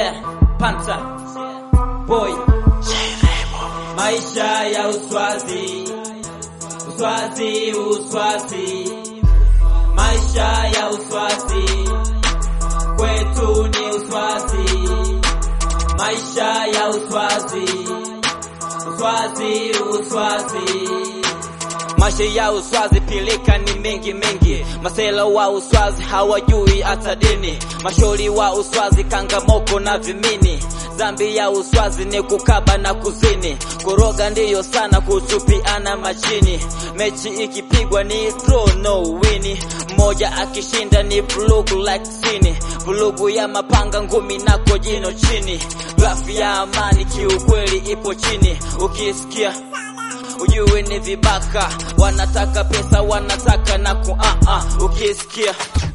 Yeah, Panta Boy, maisha ya uswazi, uswazi, uswazi, maisha ya uswazi, kwetu ni uswazi, maisha ya uswazi, uswazi, uswazi Maisha ya uswazi pilika ni mengi mengi, masela wa uswazi hawajui hata dini, mashori wa uswazi kangamoko na vimini. Dhambi ya uswazi ni kukaba na kuzini, kuroga ndiyo sana, kutupiana machini. Mechi ikipigwa ni draw no wini, mmoja akishinda ni vulugu like sini, vulugu ya mapanga ngumi nako jino chini. Grafu ya amani kiukweli ipo chini, ukisikia ujue ni vibaka, wanataka pesa, wanataka na ku uh -uh. Ukisikia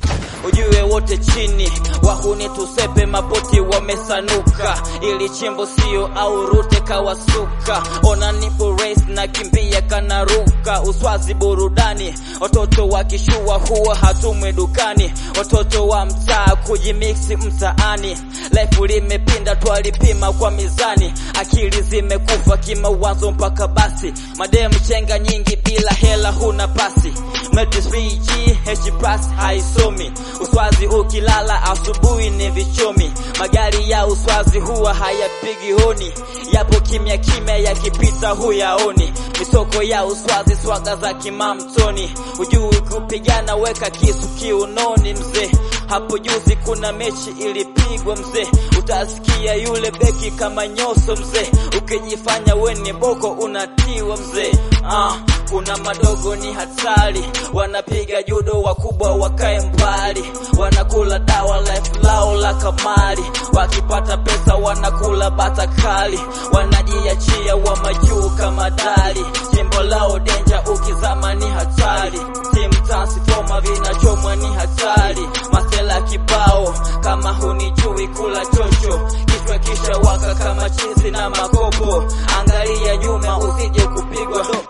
ujue wote chini, wahuni tusepe, mapoti wamesanuka, ili chimbo sio au rute kawasuka. Ona nipo race na kimbia kanaruka, uswazi burudani, watoto wakishua huwa hatumwe dukani, watoto wa mtaa kujimiksi mtaani, life limepinda, twalipima kwa mizani, akili zimekufa kimawazo mpaka basi, mademu chenga nyingi bila hela huna pasi, Metis VG H plus haisomi Uswazi ukilala asubuhi ni vichomi, magari ya uswazi huwa hayapigi honi, yapo kimya kimya, yakipita huyaoni. Misoko ya uswazi swaga za kimamtoni, hujui kupigana, weka kisu kiunoni mzee. Hapo juzi kuna mechi ilipigwa mzee, utasikia yule beki kama nyoso mzee, ukijifanya we ni boko unatiwa mzee. Ah, kuna madogo ni hatari, wanapiga judo, wakubwa wakae mbali, wanakula dawa life lao la kamari, wakipata pesa wanakula bata kali, wanajiachia wa majuu kama dali, jimbo lao denja, ukizama ni hatari, timu transforma vinachomwa ni hatari, masela kibao kama hunijui kula chocho, kichwa kisha waka kama chizi na makopo, angalia nyuma usije kupigwa do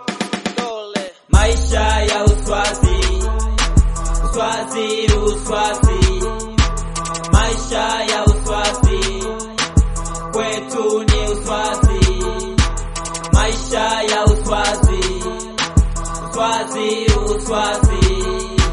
maisha ya uswazi, uswazi, uswazi, maisha ya uswazi, kwetu ni uswazi, maisha ya uswazi, uswazi, uswazi,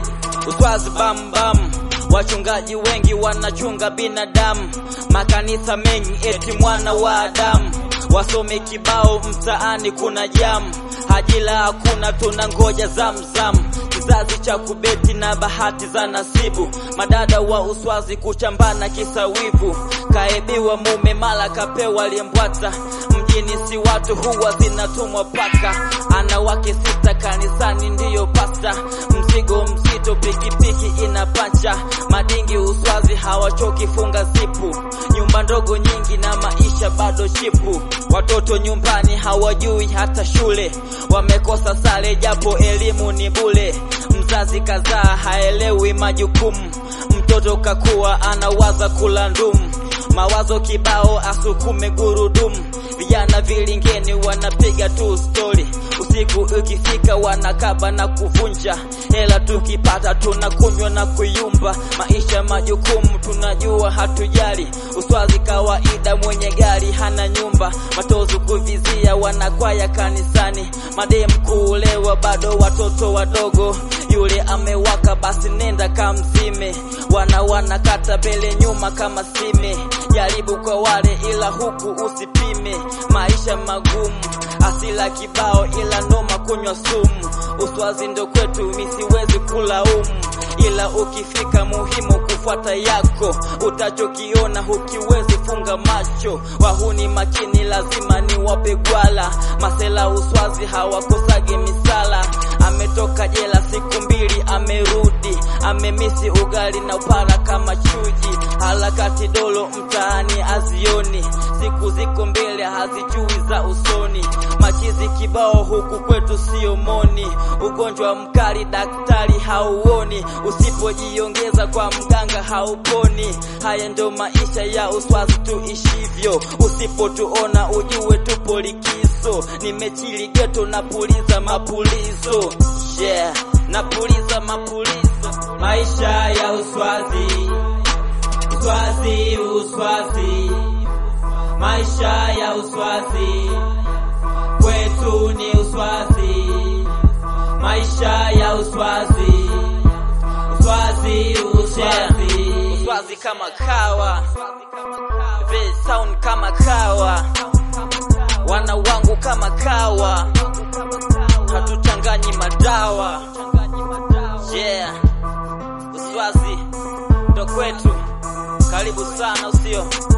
uswazi bam bam. Wachungaji wengi wanachunga binadamu, makanisa mengi eti mwana wa Adamu, wasome kibao mtaani kuna jamu Ajira hakuna, tuna ngoja zamzam, kizazi cha kubeti na bahati za nasibu. Madada wa uswazi kuchambana kisa wivu, kaebiwa mume mala kapewa liembwata. Mjini si watu huwa zinatumwa paka, ana wake sita kanisani ndiyo pasta. Mzigo mzito pikipiki inapacha, madingi uswazi hawachoki funga zipu. Nyumba ndogo nyingi na maisha bado chipu, watoto nyumbani hawajui hata shule wamekosa sare japo elimu ni bule. Mzazi kazaa haelewi majukumu, mtoto kakuwa anawaza kula ndumu, mawazo kibao asukume gurudumu. Vijana vilingeni wanapiga tu stori, usiku ukifika wanakaba na kuvunja. Hela tukipata tunakunywa na kuyumba, maisha majukumu tunajua hatujali. Uswazi kawaida, mwenye gari hana nyumba, matozo kuvizia, wanakwaya kanisani, mademu kuulewa, bado watoto wadogo. Yule amewaka basi nenda kamzime, wana wanakata bele nyuma kama sime. Jaribu kwa wale ila huku usipime, maisha magumu, asila kibao ila noma kunywa sumu. Uswazi ndo kwetu, misiwezi kulaumu ila ukifika muhimu kufuata yako, utachokiona hukiwezi funga macho. Wahuni makini, lazima ni wape gwala. Masela uswazi hawakosage misala. Ametoka jela siku mbili, amerudi amemisi ugali na upara kama chuji. Harakati dolo mtaani azioni, siku ziko mbele hazijui za usoni. Machizi kibao huku kwetu sio moni, ugonjwa mkali daktari hauoni, usipojiongeza kwa mganga hauponi. Haya ndo maisha ya uswazi tuishivyo, usipotuona ujue tupo likizo. Nimechili geto napuliza mapulizo, yeah, napuliza mapulizo. Maisha ya uswazi, Uswazi, uswazi, maisha ya uswazi kwetu ni uswazi, maisha ya uswazi, uswazi, uswazi, Uswazi kama kawa, Vile sound kama kawa, wana wangu kama kawa, hatuchanganyi madawa. Yeah, Uswazi ndo kwetu, karibu sana usio